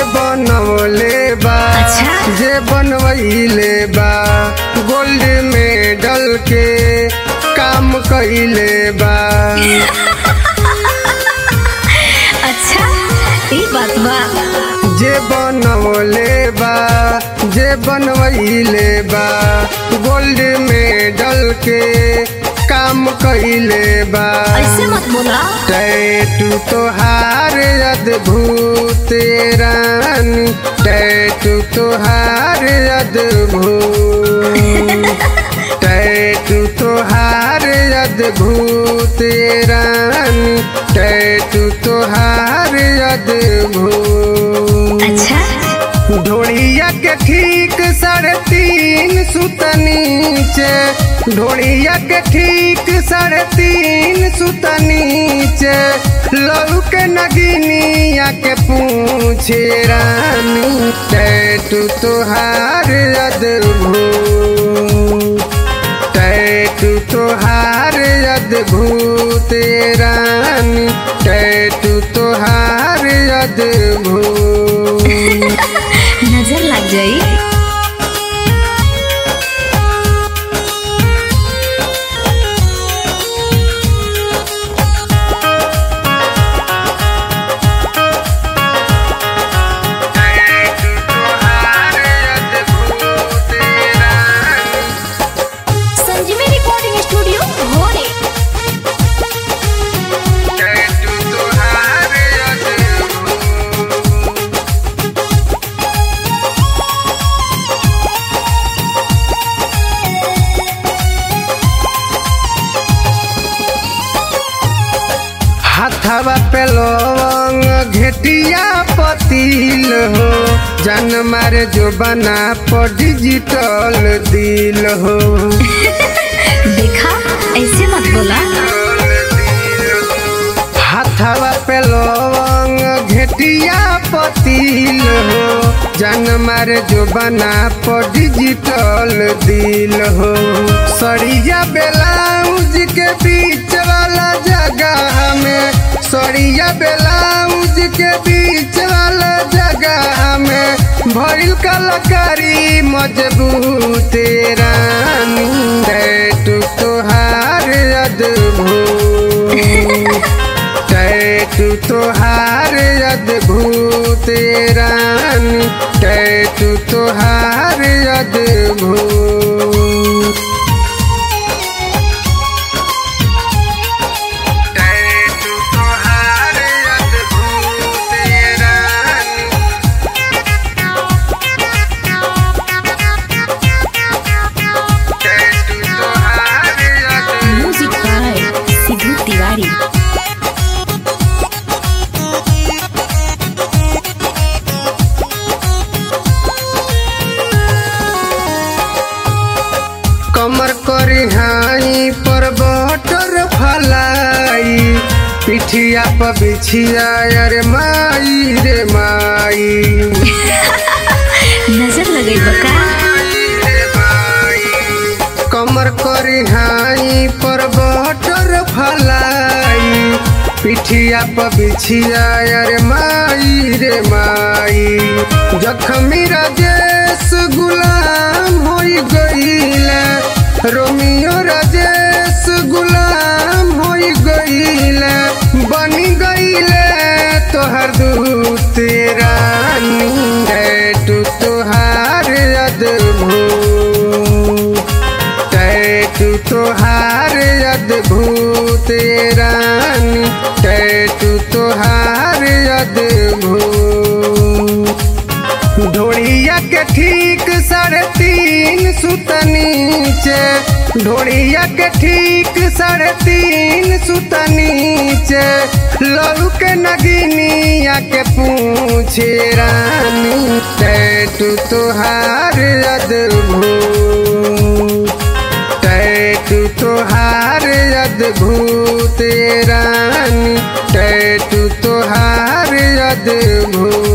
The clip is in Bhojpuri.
बनवले बा अच्छा। जे बनवैले बा गोल्ड मेडल के काम कइले बा अच्छा ई बात बा जे बनवले बा जे बनवैले बा गोल्ड मेडल के काम कइले बा ऐसे मत बोला टैटू तोहार अद्भुत रानी टैटू तोहार अद्भुत टैटू तोहार अद्भुत रानी टैटू तोहार अद्भुत अच्छा ढोड़िया के ठीक साढ़े तीन सुत नीचे ढोड़िया के ठीक साढ़े तीन सुत नीचे लहू के नगिनिया के पूछे रानी टैटू तोहार अद्भुत टैटू तोहार अद्भुत रानी टैटू तोहार अद्भुत नजर लग जाई संजीवी रिकॉर्डिंग स्टूडियो भोरे हाथवा पे लवंग घेटिया पतील हो जन मारे जो बना पर डिजिटल दिल हो देखा ऐसे मत बोला हाथवा पे लवंग घेटिया पतील हो जन मारे जो बना पर डिजिटल दिल हो सड़िया ब्लाउज के बीच वाला जगह में सड़िया ब्लाउज के बीच वाला जगह में भइल कलाकारी मजबूत रानी टैटू तोहार अद्भुत टैटू तोहार अद्भुत रानी टैटू तोहार अद्भुत टैटू तोहार अद्भुत रानी टैटू तोहार अद्भुत म्यूजिक बाय सिद्धू तिवारी कमर करी हाई पर बटर फलाई पिठिया पर बिछिया अरे माई रे माई नजर लगई बका कमर करी हाई पर बटर फलाई पिठिया पर बिछिया अरे माई रे माई जखमी राजेश गुलाम होई गईले रोमियो राजेश गुलाम होई गईले बनी गईले तोहर दूत रानी टैटू तोहार अद्भुत टैटू तोहार अद्भुत रानी टैटू तोहार अद्भुत ढोड़िया के ठीक साढ़े तीन सुत नीचे ढोड़िया के ठीक साढ़े तीन सुत नीचे लहू के नगिनिया के पूछे रानी टैटू तोहार अद्भुत टैटू तोहार अद्भुत रानी टैटू तोहार अद्भुत